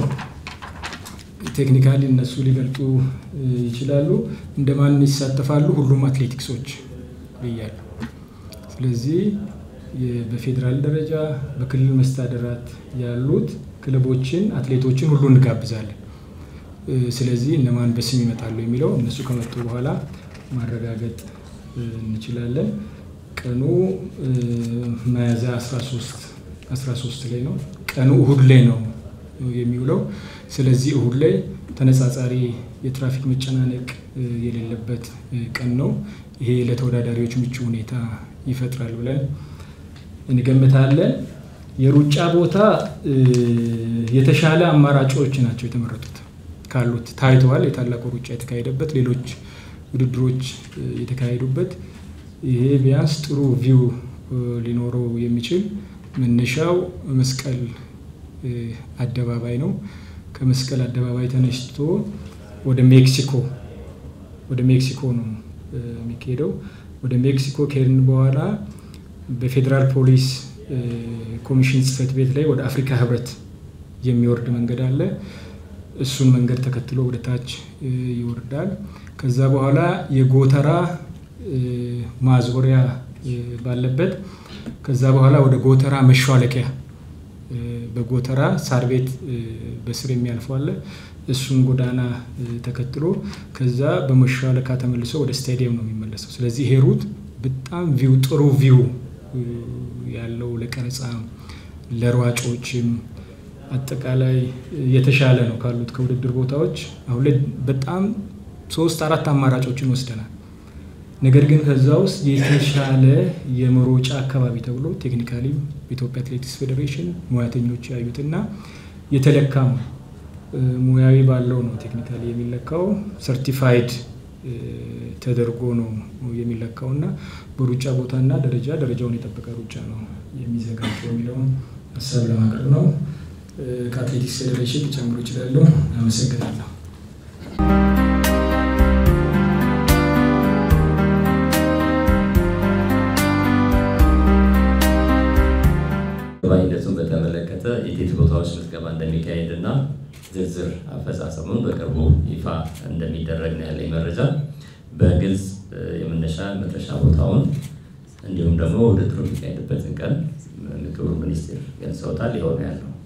ቴክኒካሊ እነሱ ሊገልጡ ይችላሉ። እንደማን ይሳተፋሉ? ሁሉም አትሌቲክሶች ብያለሁ። ስለዚህ በፌዴራል ደረጃ በክልል መስተዳደራት ያሉት ክለቦችን፣ አትሌቶችን ሁሉ እንጋብዛለን። ስለዚህ እነማን በስም ይመጣሉ የሚለው እነሱ ከመጡ በኋላ ማረጋገጥ እንችላለን። ቀኑ ሚያዝያ 13 ላይ ነው። ቀኑ እሁድ ላይ ነው የሚውለው። ስለዚህ እሁድ ላይ ተነጻጻሪ የትራፊክ መጨናነቅ የሌለበት ቀን ነው። ይሄ ለተወዳዳሪዎች ምቹ ሁኔታ ይፈጥራል ብለን እንገምታለን። የሩጫ ቦታ የተሻለ አማራጮች ናቸው የተመረጡት ካሉት ታይተዋል። የታላቁ ሩጫ የተካሄደበት ሌሎች ውድድሮች የተካሄዱበት ይሄ ቢያንስ ጥሩ ቪው ሊኖረው የሚችል መነሻው መስቀል አደባባይ ነው። ከመስቀል አደባባይ ተነስቶ ወደ ሜክሲኮ ወደ ሜክሲኮ ነው የሚካሄደው። ወደ ሜክሲኮ ከሄድን በኋላ በፌዴራል ፖሊስ ኮሚሽን ጽሕፈት ቤት ላይ ወደ አፍሪካ ሕብረት የሚወርድ መንገድ አለ። እሱን መንገድ ተከትሎ ወደ ታች ይወርዳል። ከዛ በኋላ የጎተራ ማዞሪያ ባለበት ከዛ በኋላ ወደ ጎተራ መሿለኪያ በጎተራ ሳር ቤት በስር የሚያልፈው አለ። እሱን ጎዳና ተከትሎ ከዛ በመሿለካ ተመልሶ ወደ ስታዲየም ነው የሚመለሰው። ስለዚህ ይሄ ሩት በጣም ቪው ጥሩ ቪው ያለው ለቀረጻ ለሯጮችም አጠቃላይ የተሻለ ነው ካሉት ከውድድር ቦታዎች። አሁን ላይ በጣም ሶስት አራት አማራጮችን ወስደናል። ነገር ግን ከዛ ውስጥ የተሻለ የመሮጫ አካባቢ ተብሎ ቴክኒካሊ በኢትዮጵያ አትሌቲክስ ፌዴሬሽን ሙያተኞች ያዩትና የተለካም ሙያዊ ባለው ነው ቴክኒካሊ የሚለካው ሰርቲፋይድ ተደርጎ ነው የሚለካው እና በሩጫ ቦታና ደረጃ ደረጃውን የጠበቀ ሩጫ ነው የሚዘጋጀው የሚለውን ሀሳብ ለማቅረብ ነው። ከአትሌቲክስ ፌዴሬሽን ሊጨምሩ ይችላሉ። አመሰግናለሁ። ሂደቱን በተመለከተ የቴት ቦታዎች ምዝገባ እንደሚካሄድ እና ዝርዝር አፈጻጸሙን በቅርቡ ይፋ እንደሚደረግ ነው ያለኝ መረጃ። በግልጽ የመነሻ መድረሻ ቦታውን እንዲሁም ደግሞ ውድድሩ የሚካሄድበትን ቀን ክቡር ሚኒስትር ገልጸውታል። ይኸው ነው ያለው።